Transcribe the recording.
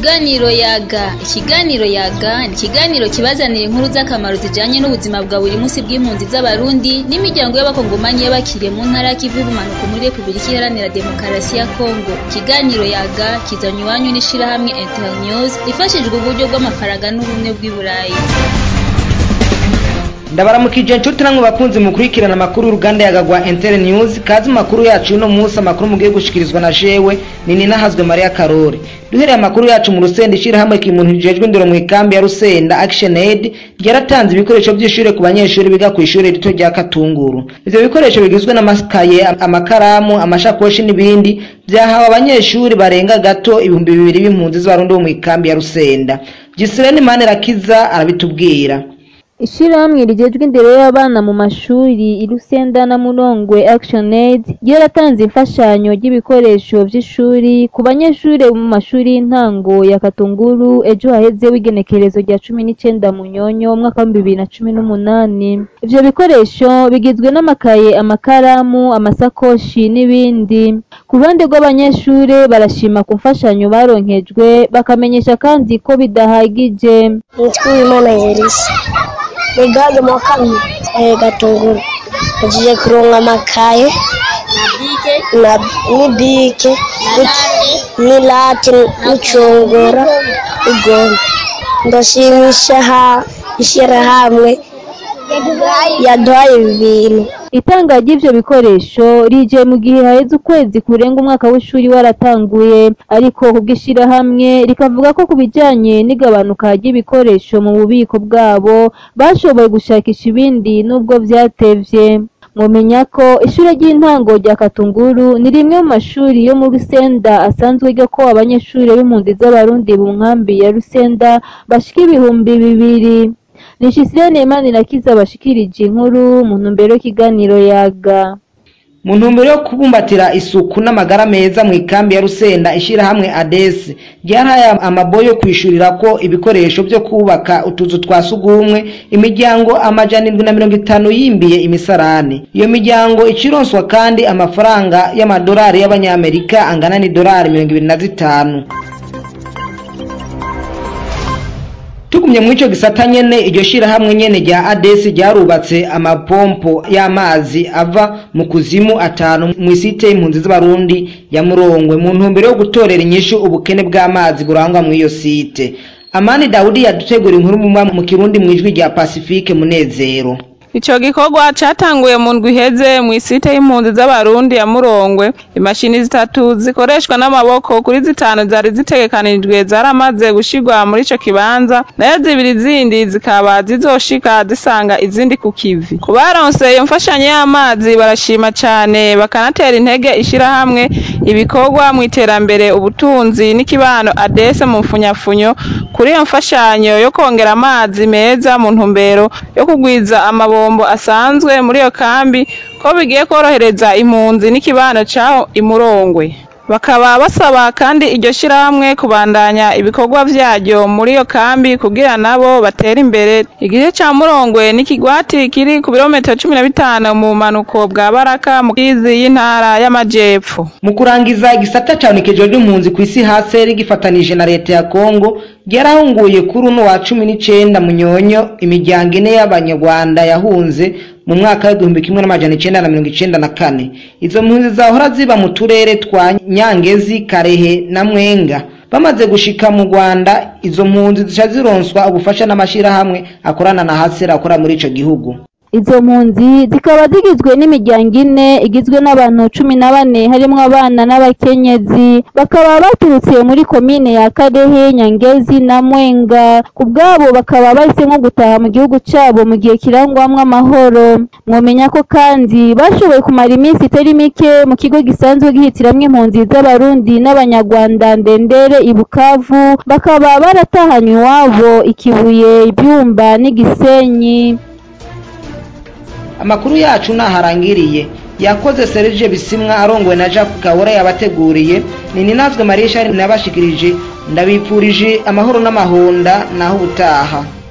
Ikiganiro yaga ikiganiro yaga ni ikiganiro kibazanira inkuru z'akamaro zijanye n'ubuzima bwa buri munsi bw'impunzi z'abarundi n'imiryango y'abakongomanyi y'abakiriye mu ntara y'ikivu y'ubumanuko muri repubulika iharanira demokarasi ya kongo ikiganiro yaga kizanywe iwanyu n'ishirahamwe internews rifashijwe uburyo bw'amafaranga n'ubumwe bw'i burayi ndabaramukije nshuti namwe bakunzi mukurikirana amakuru y'uruganda yagagwa Inter News kazi makuru yacu uno munsi amakuru mugiye gushikirizwa na jewe ni Nina Hazwe Maria Karori duhereye amakuru yacu mu Rusenda ishira hamwe kimuntu rijejwe indero mu ikambi ya Rusenda Action Aid ryaratanze ibikoresho by'ishure ku banyeshuri biga ku ishure rito rya Katunguru ivyo bikoresho bigizwe n'amakaye amakaramu amashakoshi n'ibindi byahawe abanyeshuri barenga gato ibihumbi bibiri b'impunzi z'abarundi bo mu ikambi ya Rusenda Giselene Manirakiza arabitubwira ishirahamwe rijejwe indero y'abana mu mashuri irusenda na murongwe action aid ryaratanze imfashanyo ry'ibikoresho vy'ishuri ku banyeshuri mu mashuri y'intango ya katunguru ejo haheze w'igenekerezo rya cumi n'icenda munyonyo umwaka wa bibiri na cumi n'umunani ivyo bikoresho bigizwe n'amakaye amakaramu amasakoshi n'ibindi ku ruhande rw'abanyeshure barashima ku mfashanyo baronkejwe bakamenyesha kandi ko bidahagije nitwa Uwimana Yerisa nigaga mu wa kabiri eh, Gatunguru ngiye kuronka amakaye na n'ibike n'ilati n'icungura n'igombe ndashimisha ha ishirahamwe yaduhaye ibi bintu itanga ry'ivyo bikoresho rije mu gihe haheze ukwezi kurenga umwaka w'ishuri waratanguye ariko kubw'ishirahamwe rikavuga ko ku bijanye n'igabanuka ry'ibikoresho mu bubiko bwabo bashoboye gushakisha ibindi n'ubwo vyatevye mwomenya ko ishure ry'intango rya Katunguru ni rimwe mu mashuri yo mu Rusenda asanzwe yiga ko abanyeshuri b'impunzi z'abarundi mu nkambi ya Rusenda bashika ibihumbi bibiri nishisirene imana irakiza bashikirije inkuru mu ntumbero y'ikiganiro yaga mu ntumbero yo kubumbatira isuku n'amagara meza mu ikambi ya Rusenda ishirahamwe ADES ryarahaye amaboyo yo kwishurirako ibikoresho byo kubaka utuzu twa sugumwe imiryango amajana indwi na mirongo itanu yimbiye imisarani iyo miryango icironswa kandi amafaranga y'amadolari y'abanyamerika angana n'idolari mirongo ibiri na zitanu tugumye muri ico gisata nyene iryo shirahamwe nyene rya ADES ryarubatse amapompo y'amazi ava mu kuzimu atanu mu isite y'impunzi z'abarundi ya Murongwe mu ntumbero yo gutorera inyishu ubukene bw'amazi burangwa mu iyo site Amani Daudi yadutegura inkuru mu kirundi mu ijwi rya Pacifique Munezero Ico gikorwa catanguye mu ndwi iheze mu isite y'impunzi z'abarundi ya Murongwe imashini zitatu zikoreshwa n'amaboko kuri zitanu zari zitegekanijwe zaramaze gushirwa muri ico kibanza nayo zibiri zindi zikaba zizoshika zisanga izindi ku kivi ku baronse iyo mfashanyo y'amazi barashima cane bakanatera intege ishirahamwe ibikorwa mu iterambere ubutunzi n'ikibano adese mu mfunyafunyo kuri iyo mfashanyo yo kongera amazi meza mu ntumbero yo kugwiza amaboko amabombo asanzwe muri iyo kambi ko bigiye korohereza impunzi n'ikibano caho imurongwe bakaba basaba kandi iryo shirahamwe kubandanya ibikorwa vyaryo muri iyo kambi kugira nabo batera imbere igice ca murongwe n'ikigwati kiri ku birometero cumi na bitanu mu bumanuko bwa baraka mu kizi y'intara y'amajepfo mu kurangiza igisata cabonekeje ry'impunzi kw'isi hasi rigifatanije na leta ya kongo ryarahunguye kuri uno wa cumi n'icenda munyonyo imiryango ine y'abanyarwanda yahunze mu mwaka w'igihumbi kimwe n'amajana icenda na mirongo icenda na kane izo mpunzi zahora ziba mu turere twa nyangezi karehe na mwenga bamaze gushika mu rwanda izo mpunzi zica zironswa ubufasha n'amashirahamwe akorana na hasera akora muri ico gihugu izo mpunzi zikaba zigizwe n'imiryango ine igizwe n'abantu cumi na bane harimwo abana n'abakenyezi bakaba baturutse muri komine ya karehe nyangezi na mwenga ku bwabo bakaba bahisemwo gutaha mu gihugu cabo mu gihe kirangwamwo amahoro mwomenya ko kandi bashoboye kumara iminsi itari mike mu kigo gisanzwe gihitiramwo impunzi z'abarundi n'abanyarwanda ndendere i bukavu bakaba baratahanywe iwabo ikibuye ibyumba n'igisenyi amakuru yacu naharangiriye yakoze Serge Bisimwa arongowe na Jacques Kabura yabateguriye ni ninazwe Marie Charles nabashikirije ndabipfurije amahoro n'amahonda naho ubutaha